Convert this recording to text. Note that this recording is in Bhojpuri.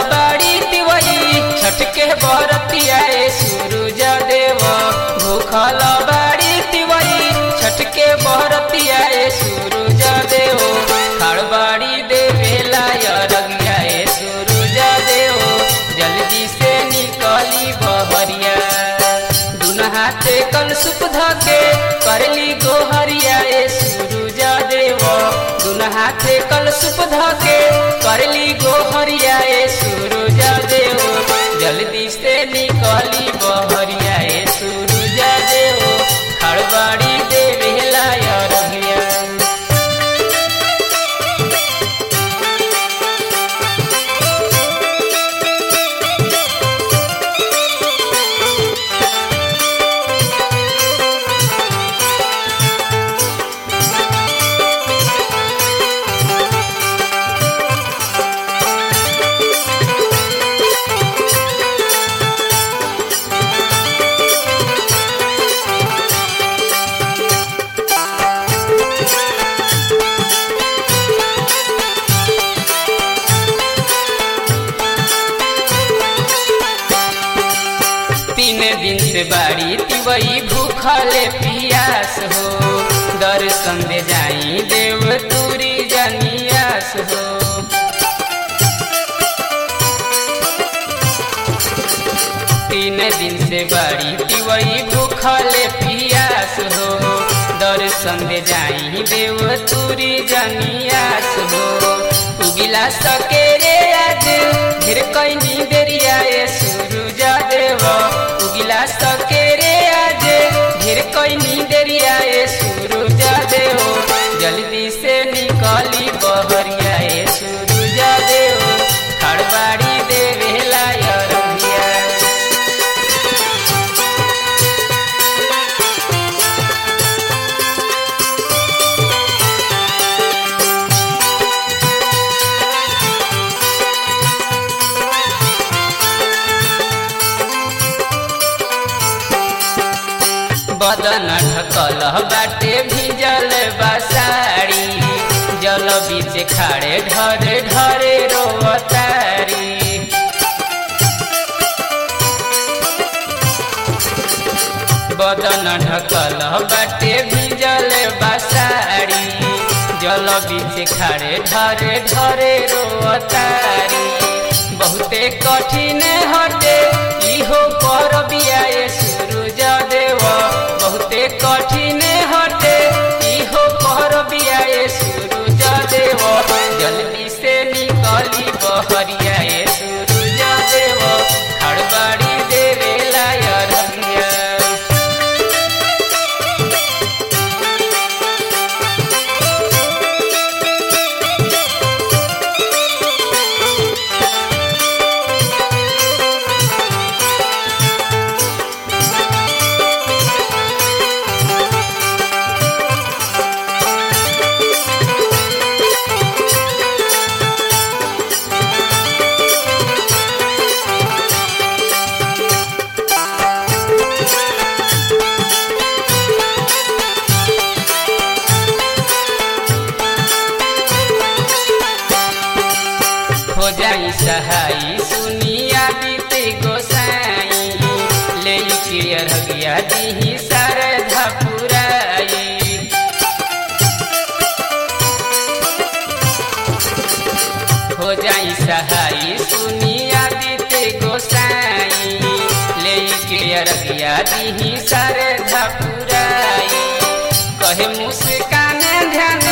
बाड़ी तिवई छठ के बरतिया ए सूरज देव भूखल बाड़ी तिवई छठ के बरतिया ए सूरज देव खड़बाड़ी देवेला रगिया ए सूरज देव जल्दी से निकली बहरिया दुन हाथे कल सुप धके करली गोहरिया ए सूरज देव दुन हाथे कल सुप धके करली गोहरिया ए सूरज देव जल्दी से निकली बहरिया ए सूरज देव खड़बाड़ी देवेला रगिया तीन दिन से बाड़ी तिवई भूखले पियास हो दर्शन दे जाई देव तुरी जनियास हो तीन दिन से बाड़ी तिवई भूखले पियास हो दर्शन दे जाई देव तुरी जनियास हो उगिला सके रे आज ढेर कैनी देरिया ए सूरज देव उगिला सके रे आज ढेर कैनी देरिया ए सूरज देव जल्दी से निकली बहरिया ए सूरज देव खड़बाड़ी देवेला रंगिया बदन ढकल बाटे भिजल बसारी जल बीच खाड़े ढरे ढरे रोवतारी बदन ढकल बाटे भिजल बसारी जल बीच खाड़े ढरे ढरे रोवतारी बहुते कठिन हटे इहो पर बिया सूरज देव बहुते कठिन हटे इहो पर बिया सूरज देव जल्दी से निकली बहरिया सूरज देव खड़बाड़ी देवेला रंगिया हो जाई सहाई सुनिया बीते गोसाई ले के अरगिया दीही सरधा पुराई हो जाई सहाई सुनिया बीते गोसाई ले के अरगिया दीही सरधा पुराई कहे मुस्कान ध्यान